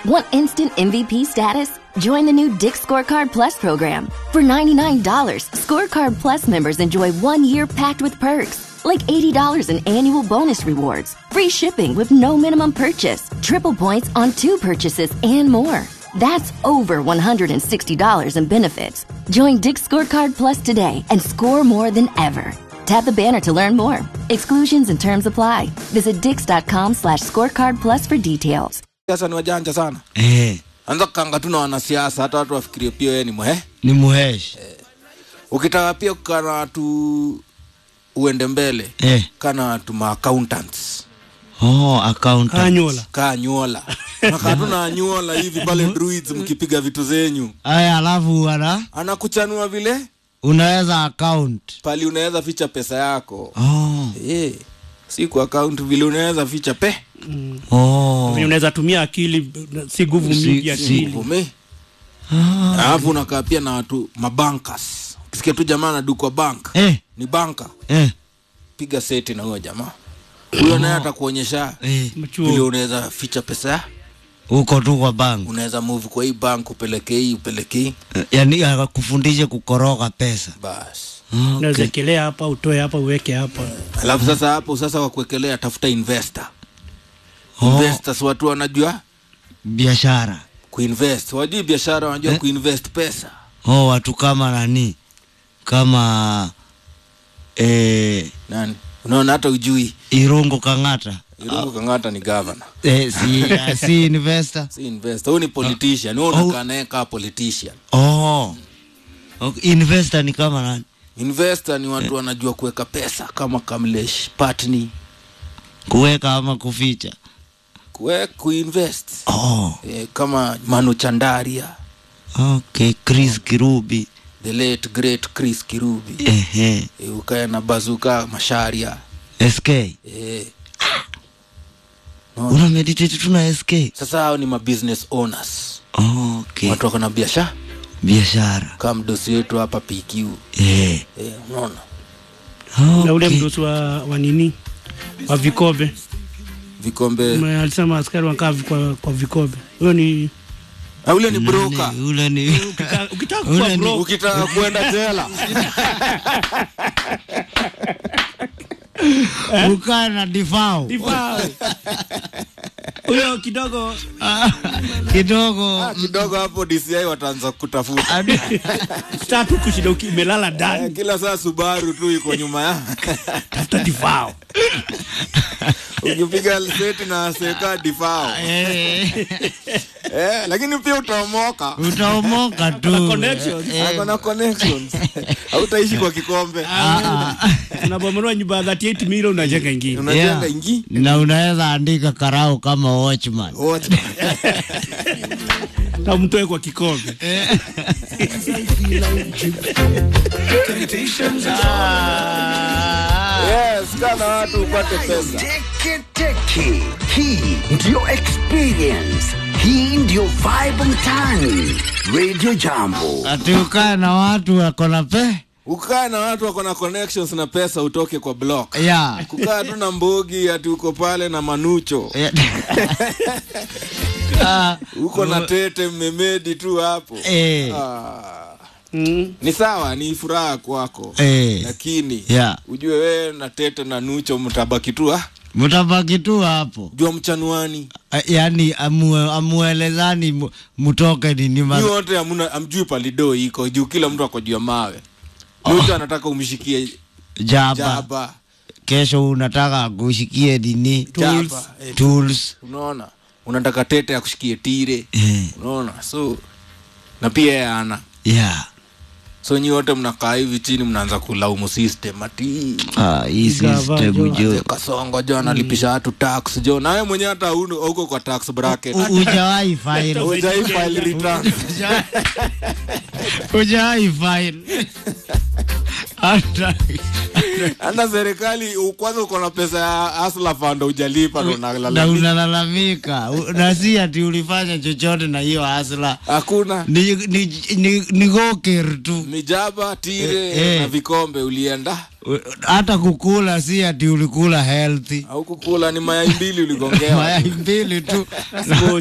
Want instant MVP status? Join the new Dick Scorecard Plus program. For $99, Scorecard Plus members enjoy one year packed with perks, like $80 in annual bonus rewards, free shipping with no minimum purchase, triple points on two purchases, and more. That's over $160 in benefits. Join Dick Scorecard Plus today and score more than ever. Tap the banner to learn more. Exclusions and terms apply. Visit dix.com slash scorecard plus for details. Siasa ni wajanja sana. Eh, Anza kukanga tu na wanasiasa, hata watu wafikirie pia wewe ni mwe. ni muheshi. Ukitaka pia kukaa na watu uende mbele, Eh. kaa na watu ma accountants. Oh, account. Anyola. Kaa nyuola. Nakaa tu na nyuola hivi pale druids mkipiga vitu zenyu. Aya, alafu ana Anakuchanua vile unaweza account. pali unaweza ficha pesa yako. Oh. Eh. Si kwa account vile unaweza ficha pe. Oh. Venye unaweza tumia akili si nguvu Si- mingi ya si- akili. Vume. Alafu unakaa pia na watu mabankas. Ukisikia tu jamaa anadukwa bank. Eh, Ni banka. eh, Piga seti na huyo jamaa. Huyo naye atakuonyesha eh. Machuo. vile unaweza ficha pesa. Uko tu kwa bank. Unaweza move kwa hii bank upeleke hii upeleke hii. Yaani akufundishe kukoroga pesa. Bas. Unaweza Okay. ekelea hapa, utoe hapa, uweke hapa. Alafu sasa hapo sasa kwa kuwekelea tafuta investor. Oh. Investors watu wanajua Biashara. kuinvest. Wajui biashara wanajua kuinvest pesa. Oh, watu kama nani? Kama eh, Nani? Unaona hata ujui. Irungu Kang'ata. Irungu Kang'ata ni governor. Eh, si, si investor. Si investor. Huyu ni politician. Wewe Oh. unakaa naye kama politician. Oh. Okay. Investor ni kama nani? Investor ni watu wanajua kuweka pesa kama Kamlesh Patni. Kuweka ama kuficha. Kuwe, kuinvest. Oh. Eh, kama Manu Chandaria. Okay, Chris Kirubi. The late great Chris Kirubi. Ehe. Eh, ukae na Bazuka Masharia. SK. Eh. Una meditate tu na SK. Sasa hao ni mabusiness owners. Okay. Watu wako na biashara Biashara. kama mdosi wetu hapa PQ. Eh. Eh, unaona? Na ule Okay. mdosi wa, wa nini wa vikobe Vikombe. Ma- alisema askari wanakaa kwa, kwa vikobe. Huyo ni Ah, ule ni broker. Nani? Ule ni ukitaka ukitaka Ule kuwa ni- bro, Ukitaka kwenda jela. ukaa na difao Difao. huyo kidogo kidogo. Ah, kidogo hapo DCI wataanza kutafuta. tatu kushida uki- imelala Eh, ndani Kila saa Subaru tu iko nyuma ya. tafuta difao Ukipiga seti na seka difao. Eh, Eh, lakini pia utaomoka. utaomoka tu. connections. Eh, Ako na connections. Hautaishi kwa kikombe. unabomolewa nyumba ya 38 milioni unajenga ingine Unajenga yeah. ingi. na unaweza andika karau kama watchman. Watch. na mtoe kwa kikombe Yes, kana watu upate pesa. Teke teke. Hii ndio experience. Hii ndio vibe mtaani. Radio Jambo. Ati ukae na watu wako na pe Ukae na watu wako na connections na pesa utoke kwa block. ya Kukaa tu na mbogi ati uko pale na manucho. Ya- Ah, Uko na tete mmemedi tu hapo. eh, Ah. mm. Ni sawa, ni furaha kwako. eh, Lakini ya ujue wewe na tete na nucho mtabaki tu ah. mtabaki tu hapo Jua mchanuani. Ah, yaani amue, amuelezani mu- mutoke nini ma- Nyi wote hamuna amjui palido iko juu kila mtu ako juu ya mawe. Nucho anataka umshikie jaba. jaba. kesho unataka kushikie nini Jaba. Eh, tools unaona unataka tete akushikie tire eh, unaona so na pia yeye ana yeah. so nyi wote mnakaa hivi chini mnaanza kulaumu system ati ah, hii Gava, system jo. jo "Mzee kasongo jo analipisha watu tax jo nawe mwenyewe hata huna- hauko kwa tax bracket U- hujawahi file hujai file return hujawahi file hata hata serikali u- kwanza uko na pesa ya asla fund hujalipa ndo na unalalamika unalalamika U- na si ati ulifanya chochote na hiyo hasla hakuna ni, ni, ni, ni goker tu mijaba tire Eh, eh. na vikombe ulienda U- hata kukula si ati ulikula healthy au kukula ni mayai mbili uligongewa mayai mbili tu